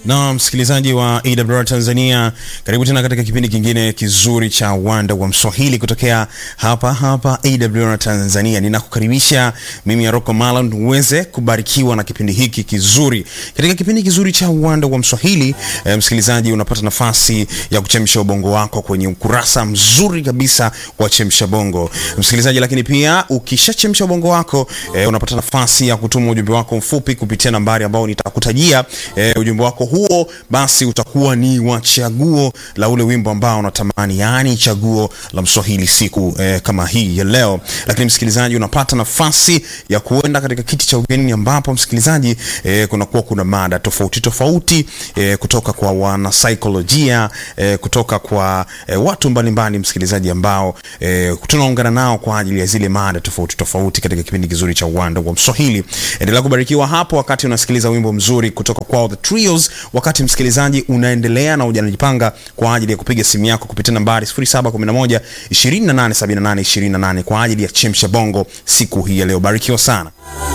Na msikilizaji wa AWR Tanzania, karibu tena katika kipindi kingine kizuri cha Uwanda wa Mswahili kutokea hapa hapa AWR Tanzania. Ninakukaribisha mimi Aroko Malan uweze kubarikiwa na kipindi hiki kizuri. Katika kipindi kizuri cha Uwanda wa Mswahili, eh, msikilizaji unapata nafasi ya kuchemsha ubongo wako kwenye ukurasa mzuri kabisa wa Chemsha Bongo. Msikilizaji, lakini pia ukishachemsha ubongo wako eh, unapata nafasi ya kutuma ujumbe wako mfupi kupitia nambari ambao nitakutajia. Eh, ujumbe wako huo basi utakuwa ni wa chaguo la ule wimbo ambao unatamani, yaani chaguo la Mswahili siku eh, kama hii ya leo. Lakini msikilizaji, unapata nafasi ya kuenda katika kiti cha ugenini, ambapo msikilizaji, eh, kunakuwa kuna mada tofauti tofauti eh, kutoka kwa wanasaikolojia eh, kutoka kwa eh, watu mbalimbali msikilizaji, ambao eh, tunaungana nao kwa ajili ya zile mada tofauti tofauti katika kipindi kizuri cha Uwanda wa Mswahili. Endelea kubarikiwa hapo wakati unasikiliza wimbo mzuri kutoka kwao The Trios, wakati msikilizaji unaendelea na ujanajipanga kwa ajili ya kupiga simu yako kupitia nambari 0711 2878 28 kwa ajili ya chemsha bongo siku hii ya leo. Barikiwa sana.